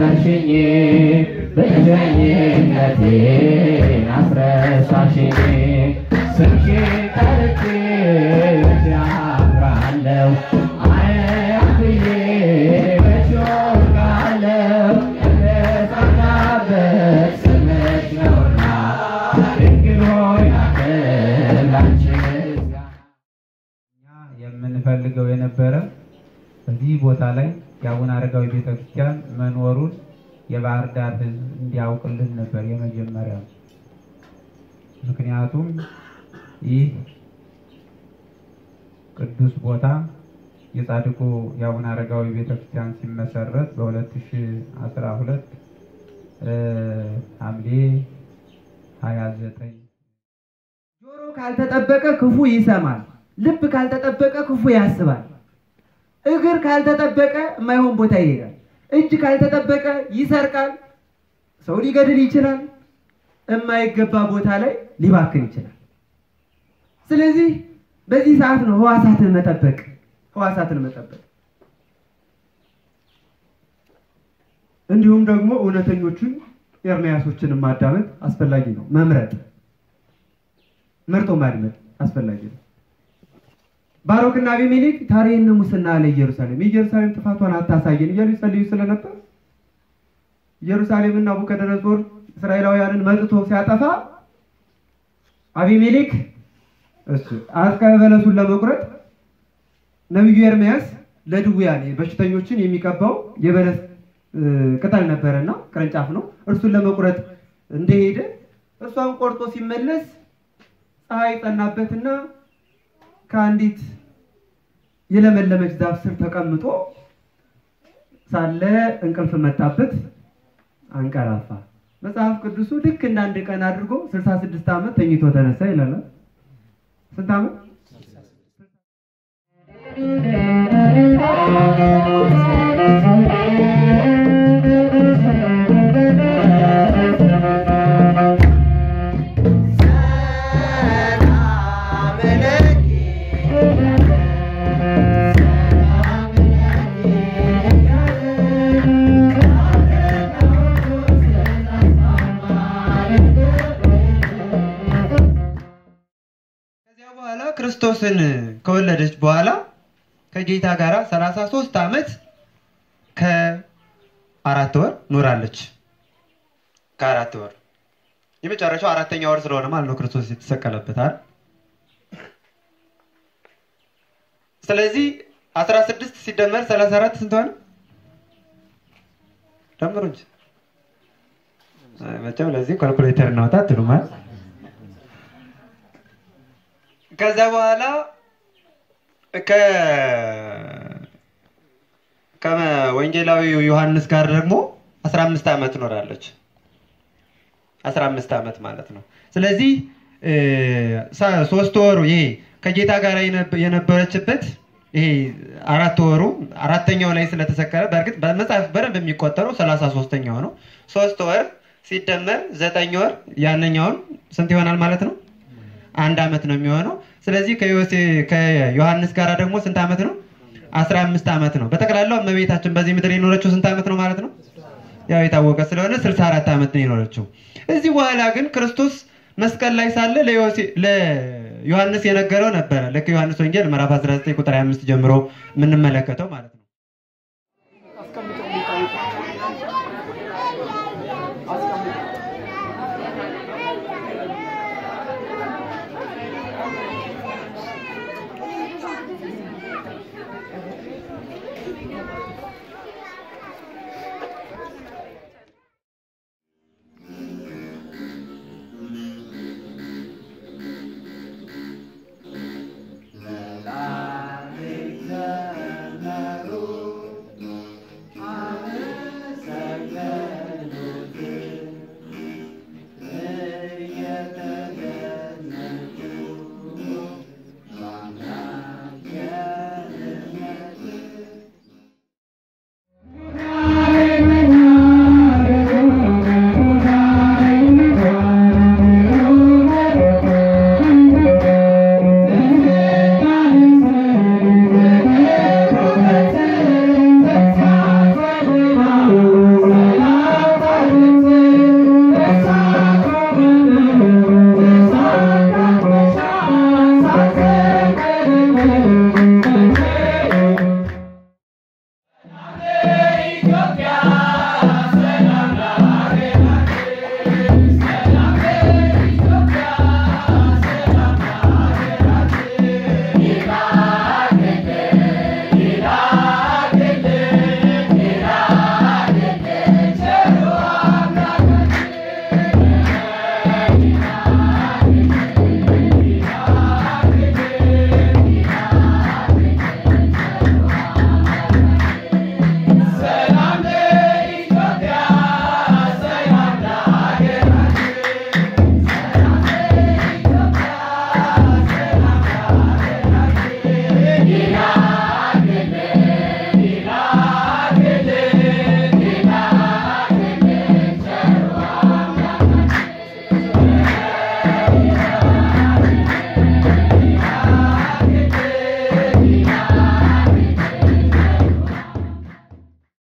አከበርሽኝ ብቸኝነቴ አስረሳሽኝ ስምሽን ጠርቼ መቼ አፍራለሁ አያም ብዬ መቼ እወድቃለሁ የተጸናበት ስምሽ ነውና ድንግል ሆይ ላንተ ላንቺ ምስጋና እኛ የምንፈልገው የነበረ በዚህ ቦታ ላይ የአቡነ አረጋዊ ቤተክርስቲያን መኖሩን የባህር ዳር ሕዝብ እንዲያውቅልን ነበር የመጀመሪያው። ምክንያቱም ይህ ቅዱስ ቦታ የጻድቁ የአቡነ አረጋዊ ቤተክርስቲያን ሲመሰረት በ2012 ሐምሌ 29 ጆሮ ካልተጠበቀ ክፉ ይሰማል። ልብ ካልተጠበቀ ክፉ ያስባል። እግር ካልተጠበቀ የማይሆን ቦታ ይሄዳል። እጅ ካልተጠበቀ ይሰርቃል። ሰው ሊገድል ይችላል። የማይገባ ቦታ ላይ ሊባክን ይችላል። ስለዚህ በዚህ ሰዓት ነው ህዋሳትን መጠበቅ ህዋሳትን መጠበቅ እንዲሁም ደግሞ እውነተኞቹን ኤርምያሶችን ማዳመጥ አስፈላጊ ነው። መምረጥ መርጦ ማድመጥ አስፈላጊ ነው። ባሮክና አቢሜሌክ ታሬነ ሙስና አለ ኢየሩሳሌም የኢየሩሳሌም ጥፋቷን አታሳየን እያሉ ይጸልዩ ስለነበር ኢየሩሳሌምና ናቡከደነጾር እስራኤላውያንን መጥቶ ሲያጠፋ አቢሜሌክ እሱ አስካለ በለሱን ለመቁረጥ ነቢዩ ኤርምያስ ለድውያን በሽተኞችን የሚቀባው የበለስ እ፣ ቅጠል ነበረና ቅርንጫፍ ነው። እርሱን ለመቁረጥ እንደሄደ እርሷን ቆርጦ ሲመለስ ፀሐይ ጸናበትና ከአንዲት የለመለመች ዛፍ ስር ተቀምጦ ሳለ እንቅልፍ መጣበት፣ አንቀላፋ። መጽሐፍ ቅዱሱ ልክ እንደ አንድ ቀን አድርጎ 66 ዓመት ተኝቶ ተነሳ ይላል። ስንት ዓመት? ከዚያ በኋላ ክርስቶስን ከወለደች በኋላ ከጌታ ጋር 33 ዓመት ከአራት ወር ኖራለች። ከአራት ወር የመጨረሻው አራተኛ ወር ስለሆነ ማለት ነው ክርስቶስ የተሰቀለበት አይደል? ስለዚህ 16 ሲደመር 34 ስንት ሆነ? ደምሩ እንጂ መቼም ለዚህ ካልኩሌተር እናውጣ አትሉም። ከዛ በኋላ ከ ከወንጌላዊው ዮሐንስ ጋር ደግሞ 15 ዓመት ኖራለች። 15 ዓመት ማለት ነው። ስለዚህ እ፣ ሳ- ሶስት ወሩ ይሄ ከጌታ ጋር የነበ- የነበረችበት ይሄ አራት ወሩ አራተኛው ላይ ስለተሰቀለ በእርግጥ በመጽሐፍ በደንብ የሚቆጠረው ሰላሳ ሶስተኛው ነው። ሶስት ወር ሲደመር ዘጠኝ ወር ያነኛውን ስንት ይሆናል ማለት ነው? አንድ ዓመት ነው የሚሆነው። ስለዚህ ከዮሴ ከዮሐንስ ጋር ደግሞ ስንት ዓመት ነው? አስራ አምስት ዓመት ነው። በጠቅላላው እመቤታችን በዚህ ምድር የኖረችው ስንት ዓመት ነው ማለት ነው? ያው የታወቀ ስለሆነ 64 ዓመት ነው የኖረችው። እዚህ በኋላ ግን ክርስቶስ መስቀል ላይ ሳለ ለዮሴ- ለዮሐንስ የነገረው ነበረ። ልክ ዮሐንስ ወንጌል ምዕራፍ 19 ቁጥር 25 ጀምሮ የምንመለከተው ማለት ነው።